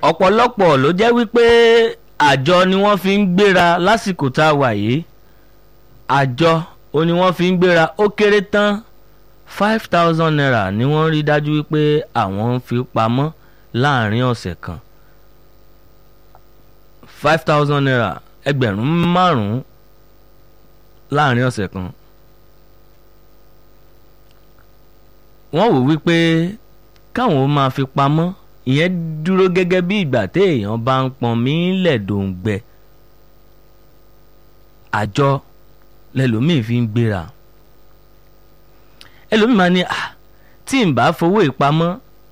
ọ̀pọ̀lọpọ̀ ló jẹ́ wípé àjọ ni wọ́n fi ń gbéra lásìkò tá a wà yìí àjọ ó ní wọ́n fi ń gbéra ó kéré tán five thousand naira ni wọ́n rí dájú wípé àwọn ń fi pamọ́ láàrin ọ̀sẹ̀ kan five thousand naira ẹgbẹ̀rún márùn-ún láàrin ọ̀sẹ̀ kan wọ́n wò wípé káwọn máa fi pamọ́ ìyẹn dúró gẹ́gẹ́ bí ìgbà téèyàn bá ń pọn mí lẹ́dọ̀ǹgbẹ àjọ lẹ́lòmíì fi ń gbéra ẹlòmíì máa ní à tí n bá fowó ìpamọ́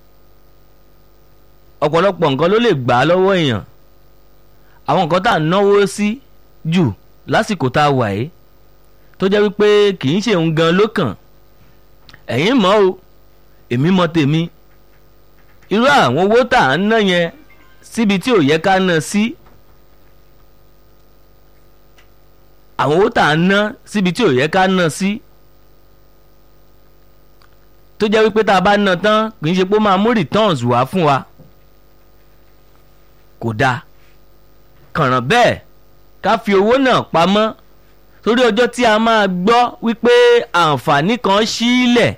ọ̀pọ̀lọpọ̀ nǹkan ló lè gbà á lọ́wọ́ èèyàn àwọn nǹkan tá à ń náwó sí jù lásìkò tá a wà yìí tó jẹ́ wípé kì í ṣe òun gan ló kàn ẹ̀yin mọ̀ o èmi mọ̀ tèmi irú àwọn owó tá à ń ná yẹn síbi tí ò yẹ ká ná sí àwọn owó tá à ń ná síbi tí ò yẹ ká ná sí tó jẹ́ wípé tá a bá ná tán kì í ṣe pé ó máa mú returns wá fún wa kò dáa kànràn bẹ́ẹ̀ ká fi owó náà pamọ́ torí ọjọ́ tí a máa gbọ́ wípé àǹfààní kan sílẹ̀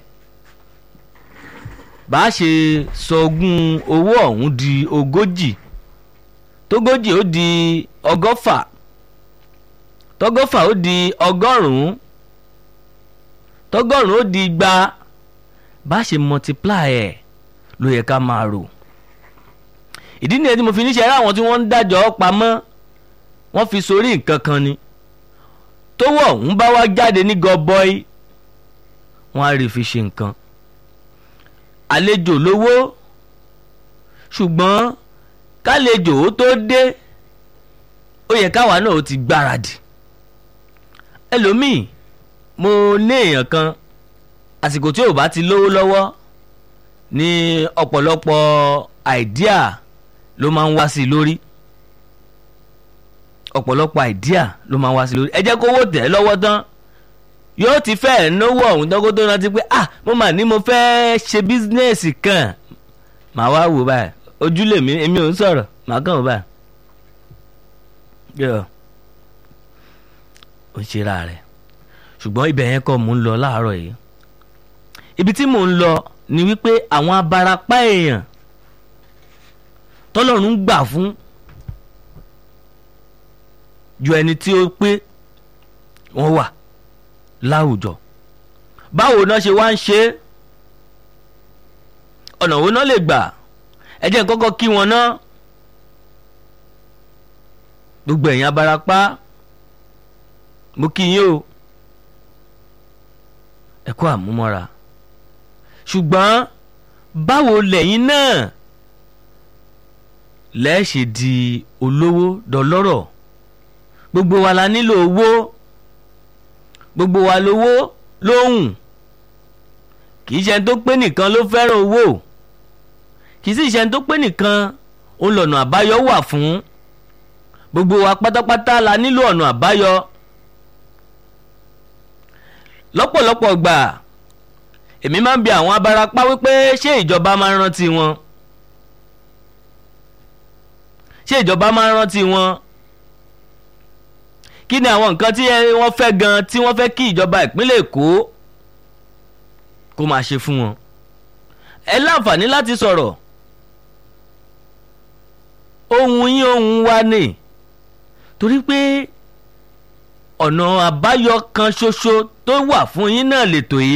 bá a ṣe sọgún owó ọ̀hún di ogójì tógójì ó di ọgọ́fà tọ́gọ́fà ó di ọgọ́rùn-ún tọ́gọ́rùn-ún ó di igba bá a ṣe multiply ẹ̀ ló yẹ ká máa rò ìdí nìyẹn tí mo fi níṣẹ́ rá àwọn tí wọ́n ń dájọ́ pamọ́ wọ́n fi sórí nǹkan kan ni tówó ọ̀hún bá wá jáde ní gọbọi wọ́n á rí fi ṣe nǹkan àlejò lówó ṣùgbọ́n kálejò ó tó dé ó yẹ káwa náà ó ti gbáradì ẹlòmíì mo ní èèyàn kan àsìkò tí ò bá ti lówó lọ́wọ́ ní ọ̀pọ̀lọpọ̀ àìdíà ló máa ń wá sí i lórí ọ̀pọ̀lọpọ̀ àìdíà ló máa ń wá sí i lórí ẹ jẹ́ kówó tẹ̀ lọ́wọ́ tán yóò ti fẹ́ẹ̀ náwó ọ̀hún tán kó tó rántí pé ah mo mà ní mo fẹ́ ṣe bísínẹ́sì kan màá wá wò báyìí ojúlé mi èmi ò ń sọ̀rọ̀ màá kàn wò báyìí yọ ò ń ṣera rẹ̀ ṣùgbọ́n ibẹ̀ yẹn kọ́ mò ń lọ láàárọ̀ yìí ibi tí mò ń lọ ni wípé àwọn abarapá èèyàn tọ́lọ́run gbà fún ju ẹni tí ó pé wọ́n wà láwùjọ báwo náà ṣe wá ń ṣe é ọ̀nà wo náà lè gbà ẹ jẹ́ n kọ́kọ́ kí wọn ná gbogbo ẹ̀yin abarapá mo kí yín o ẹ kú àmúmọ́ra ṣùgbọ́n báwo lẹ́yìn náà lẹ́ẹ̀ṣì di olówó dọlọ́rọ̀ gbogbo wa la nílò owó gbogbo wa lówó lóhùn kì í ṣe tó pé nìkan ló fẹ́ràn owó kì í sì ṣe tó pé nìkan òun lọ̀nà àbáyọ wà fún gbogbo wa pátápátá la nílò ọ̀nà àbáyọ lọ́pọ̀lọpọ̀ gbà èmi máa ń bi àwọn abarapá wípé ṣé ìjọba máa ń rántí wọn ṣé ìjọba máa ń rántí wọn kí ni àwọn nǹkan tí wọ́n fẹ́ gan tí wọ́n fẹ́ kí ìjọba ìpínlẹ̀ Èkó kó máa ṣe fún wọn ẹ láǹfààní láti sọ̀rọ̀ ohun yín ohun wa ni torí pé ọ̀nà àbáyọ kan ṣoṣo tó wà fún yín náà lètò yìí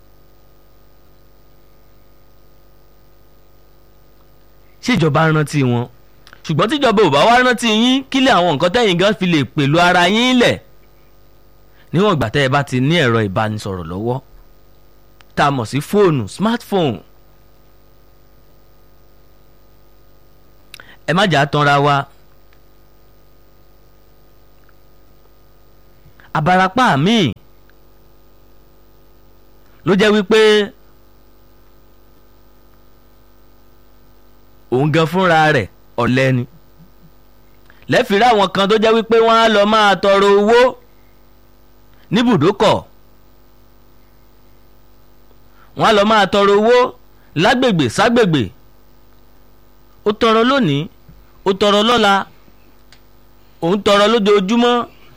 ṣèjọba rántí wọn ṣùgbọ́n tíjọba ò bá wá rántí yín kílẹ̀ àwọn nǹkan tẹ́yìn gan fi lè pèlú ara yín lẹ̀ níwọ̀n ìgbà tẹ́ ẹ bá ti ní ẹ̀rọ ìbánisọ̀rọ̀ lọ́wọ́ tá a mọ̀ sí fóònù smartphone ẹ má jà á tanra wa abarapá míì ló jẹ́ wípé òun gan fúnra rẹ̀ ọ̀lẹ ni lẹ́fìrí àwọn kan tó jẹ́ wípé wọ́n á lọ máa tọrọ owó níbùdókọ̀ wọ́n á lọ máa tọrọ owó lágbègbè ságbègbè ó tọrọ lónìí ó tọrọ lọ́la òun tọrọ lójoojúmọ́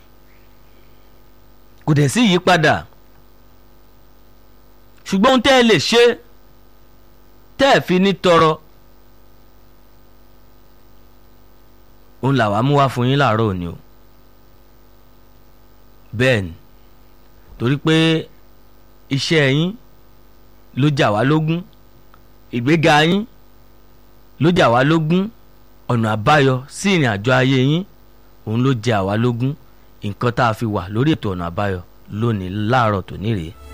kò dẹ̀ sí ìyípadà ṣùgbọ́n ohun tẹ́ ẹ lè ṣe tẹ́ ẹ fi ní tọrọ òun làwa mú wá fún yín láàárọ̀ òní o bẹ́ẹ̀ ni torí pé iṣẹ́ yín ló jà wá lógún ìgbéga yín ló jà wá lógún ọ̀nà àbáyọ sí ìrìn àjò ayé yín òun ló jẹ àwa lógún nǹkan tá a fi wà lórí ètò ọ̀nà àbáyọ lónìí láàárọ̀ tòní rèé.